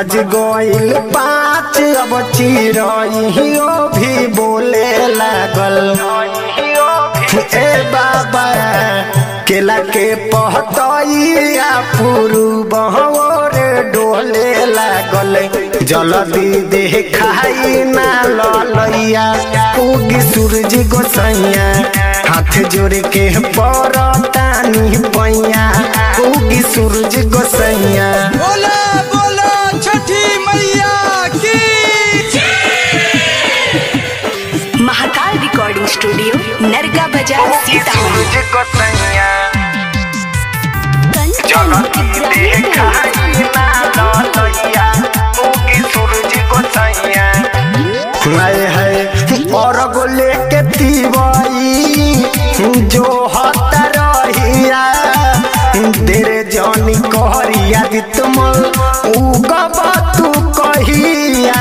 बज गइल पाँच अब चिरइयो भी बोले लागल ए बाबा केला के पहतइया पुरु बहवर डोले लागल जल्दी देखाई ना ललैया उगी सूरज गोसैया हाथ जोड़ के परतानी पैया उगी सूरज गोसैया बोला बोला छठी मैया की महाकाल रिकॉर्डिंग स्टूडियो नरगा बाजार सीतामढ़ी सूरज गोसैया कंचन देखाई ना ललैया उगी सूरज गोसैया हाय हाय और गोले के तीवाई जो हत रहिया तेरे जानी कहरिया कि तुम उगब तू कहिया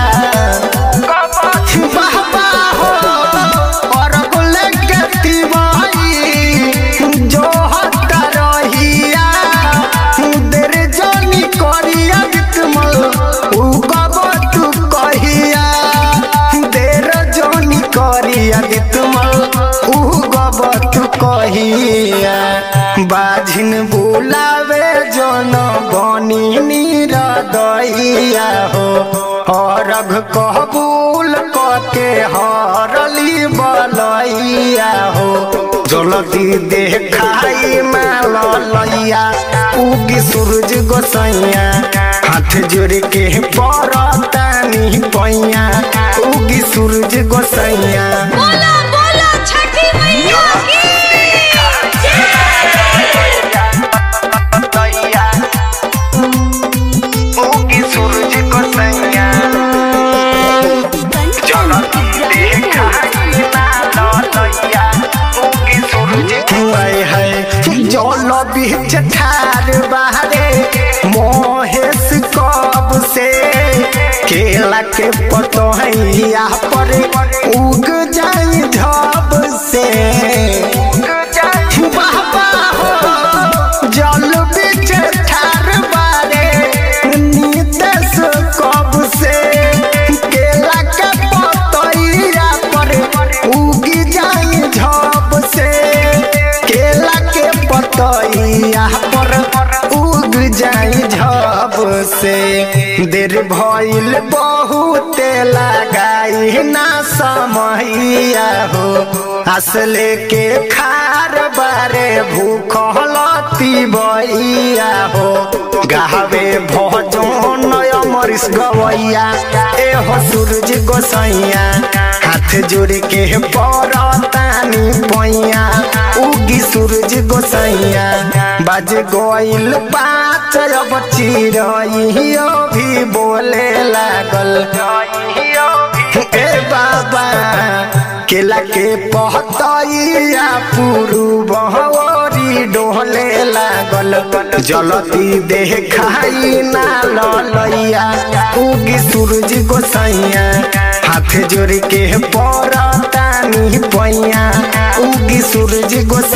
बाबा हो और गोले के तीवाई जो हत रहिया तेरे जानी कहरिया कि तुम उगब तू कहिया देर जोनी करिया कि तुम उगब तू कहिया बाझिन बुलावे जन बनी नीर दैया हो हरघ कबूल कके हरली बलैया हो जल्दी देखाई माल लैया उगी सूरज गोसैया हाथ जोड़ के परतानी पैया उगी सूरज गोसैया बोला बोला छठी मैया उगी सूरज गोसैया जल बीच ठार बाहरे मोहेश कब से केला के पतोहिया पर उग जाई झब से बाबा हो जल बीच ठार बारे नीतेश कब से केला के पतोहिया पर उगी जाई झब से केला के पतैया पर उग जाई झब से देर भइल बहुत लगाई ना समैया हो असले के खार बारे भूखलती बइया हो गावे भजन अमरीश गवैया ए हो सूरज गोसैया हाथ जोड़ के परतानी पैया उगी सूरज गोसैया बज गइल पाँच अब चिरइयो भी बोले लागल ए बाबा केला के पहतैया पुरु बहवरी डोले लागल जलती देखाई ना ललैया उगी सूरज गोसैया हाथ जोड़ के परतानी पैया उगी सूरज गोसैया